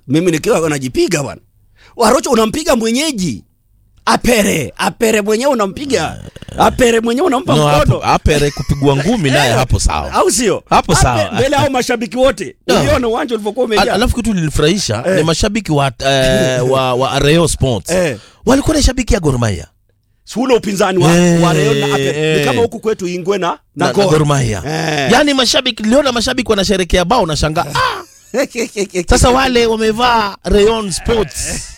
mimi nikiwa najipiga bwana warocho unampiga mwenyeji apere apere mwenyewe unampiga apere mwenyewe unampa no, mkono hapo, apere kupigwa ngumi naye hapo sawa au sio Hapo Ape- sawa. mbele hao mashabiki wote No. uliona uwanja ulivyokuwa Al- umejaa alafu kitu lilinifurahisha ni mashabiki wa, eh, wa, wa Rayon Sports Eh. walikuwa na shabiki ya Gor Mahia si ule upinzani wa, Eh, wa Rayon na Apere ni eh. kama huku kwetu Ingwe na na, na na Gor Gor Mahia Eh. yaani mashabiki niliona mashabiki wanasherekea bao na shanga ah, sasa wale wamevaa Rayon Sports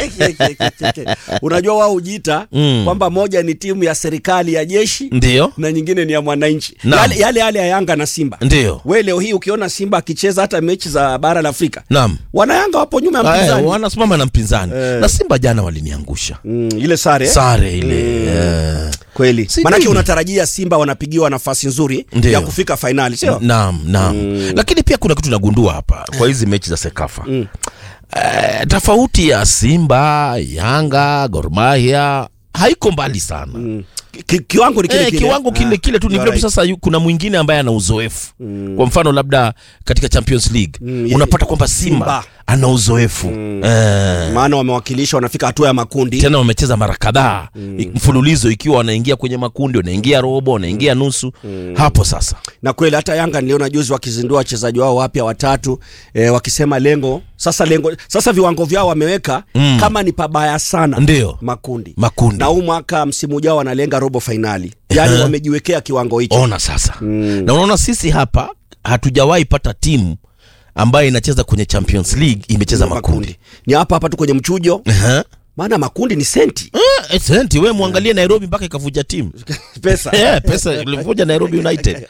unajua wao hujiita Mm. kwamba moja ni timu ya serikali ya jeshi ndio na nyingine ni ya mwananchi Naam. yale, yale yale ya Yanga na Simba ndio we leo hii ukiona Simba akicheza hata mechi za bara la Afrika naam wanayanga wapo nyuma ya Ah, eh, mpinzani wanasimama na mpinzani Eh. na Simba jana waliniangusha mm, ile sare sare ile eh. kweli Si manake nini? unatarajia Simba wanapigiwa nafasi nzuri Ndio. ya kufika fainali sio naam naam lakini pia kuna kitu nagundua hapa kwa hizi mechi za sekafa eh, tofauti ya simba yanga Gor Mahia haiko mbali sana Mm. Ki, kiwango ni kile Eh, kile kiwango kile Ah, kile tu ni you vile are tu right. sasa yu- kuna mwingine ambaye ana uzoefu kwa mfano labda katika Champions League Mm, unapata kwamba Simba, Simba. ana uzoefu eh, maana wamewakilisha wanafika hatua ya makundi tena wamecheza mara kadhaa mfululizo ikiwa wanaingia kwenye makundi wanaingia robo wanaingia nusu hapo sasa na kweli hata Yanga niliona juzi wakizindua wachezaji wao wapya watatu e, wakisema lengo sasa lengo sasa viwango vyao wameweka Mm. kama ni pabaya sana Ndio. makundi makundi na huu mwaka msimu ujao wanalenga robo fainali yaani Ehe. wamejiwekea kiwango hicho ona sasa na unaona sisi hapa hatujawahi pata timu ambayo inacheza kwenye Champions League imecheza makundi ni hapa hapa tu kwenye mchujo Ehe. maana makundi ni senti Eh, senti we mwangalie Nairobi mpaka ikavuja timu pesa Eh, pesa ilivuja Nairobi United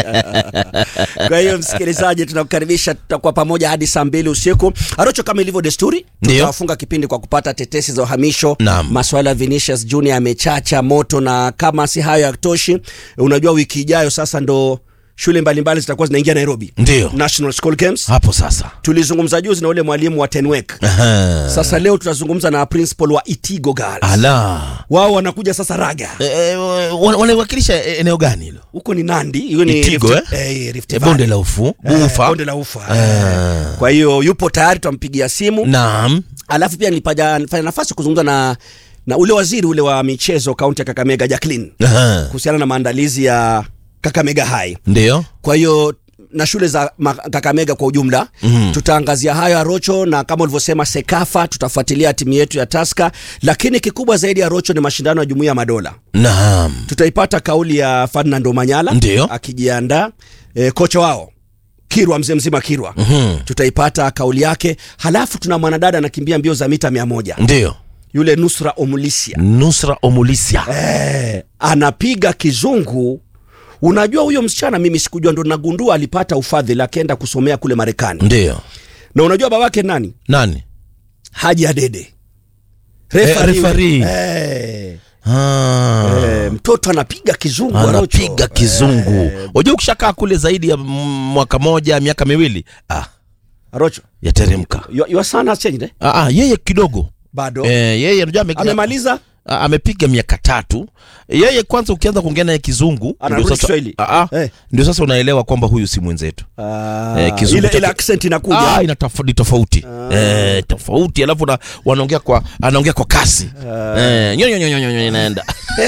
kwa hiyo msikilizaji tunakukaribisha tutakuwa pamoja hadi saa mbili usiku arocho kama ilivyo desturi Ndio. tutafunga kipindi kwa kupata tetesi za uhamisho Naam. maswala ya Vinicius Junior yamechacha moto na kama si hayo yatoshi unajua wiki ijayo sasa ndo shule mbalimbali zitakuwa zinaingia Nairobi ndio National School Games hapo sasa tulizungumza juzi na ule mwalimu wa Tenwek Aha. sasa leo tutazungumza na principal wa Itigo Girls ala wao wanakuja sasa Raga Eh, eh, wana- wanaiwakilisha eneo gani hilo huko ni Nandi hiyo ni Itigo, Rift, eh? eh, Rift Eh, Valley. bonde la ufu Eh, ufa bonde la ufa Ah. kwa hiyo yupo tayari tutampigia simu naam alafu pia nilipaja nifanya nafasi kuzungumza na na ule waziri ule wa michezo kaunti ya Kakamega Jacqueline Aha. kuhusiana na maandalizi ya Kakamega High. ndio Kwa hiyo na shule za ma- Kakamega kwa ujumla Mhm. tutaangazia hayo Arocho, na kama ulivyosema Sekafa, tutafuatilia timu yetu ya Taska, lakini kikubwa zaidi ya Arocho ni mashindano ya Jumuiya ya Madola. naam Tutaipata kauli ya Ferdinand Omanyala Ndio. akijiandaa e, kocha wao Kirwa, mzee mzima Kirwa Mhm. tutaipata kauli yake. Halafu tuna mwanadada anakimbia mbio za mita mia moja ndio yule Nusra Omulisia nusra omulisia eh, anapiga kizungu. Unajua huyo msichana mimi sikujua, ndo nagundua alipata ufadhili akaenda kusomea kule Marekani. ndio Na unajua babake nani? nani Haji Adede Eh, referee. eh, Ah. eh, mtoto anapiga kizungu Arocho. anapiga kizungu wajua ukishakaa kule zaidi ya m- mwaka moja miaka miwili ah, Arocho, yateremka your, your son has changed eh? ah, ah, yeye kidogo Bado eh, yeye unajua ame- amemaliza Ah, amepiga miaka tatu yeye kwanza ukianza kuongea naye kizungu Anarudi ndio sasa, Kiswahili. ah, ah, Eh. ndio sasa unaelewa kwamba huyu si mwenzetu Ah, Eh, kizungu ile, chake- ile accent inakuja ah, ina tof- ni tofauti eh, tofauti alafu na, wanaongea kwa anaongea kwa kasi eh, nyo, nyo, nyo, nyo, nyo, nyo, inaenda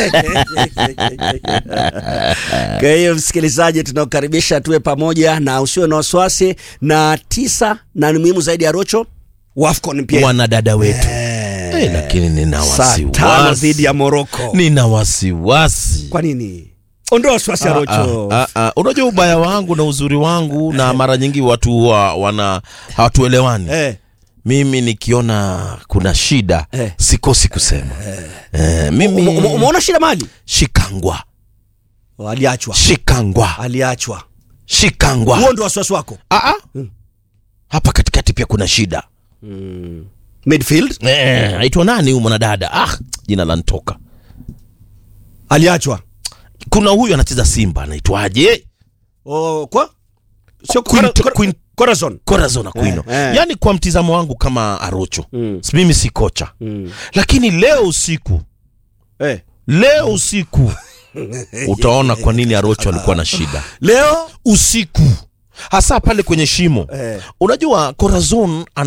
Kwa hiyo msikilizaji, tunakukaribisha tuwe pamoja na usiwe na wasiwasi. Na tisa na ni muhimu zaidi ya Rocho Wafcon pia wanadada wetu Eh, eh, lakini nina saa tano wasiwasi dhidi ya Morocco. nina wasiwasi Kwa nini? Ondoa wasiwasi ya Rocho. Ah, ah, ah. unajua ubaya wangu na uzuri wangu na mara nyingi watu huwa wana hawatuelewani Eh, mimi nikiona kuna shida Eh. sikosi kusema eh, mimi ume- ume- umeona shida mali? shikangwa Aliachwa, shikangwa aliachwa. shikangwa Huo ndio wasiwasi wako. ah, ah. hapa katikati pia kuna shida Midfield eh, aitwa nani huyu mwanadada ah, jina lantoka aliachwa. kuna huyu anacheza simba anaitwaje Oh, kwa sio Queen- Cora- Cora- Queen- Corazon. Corazon Aquino Eh, eh. yaani kwa mtizamo wangu kama arocho Mm. si mimi si kocha Mm. lakini leo usiku Eh. leo usiku utaona kwa nini arocho alikuwa na shida Leo usiku hasa pale kwenye shimo eh. unajua corazon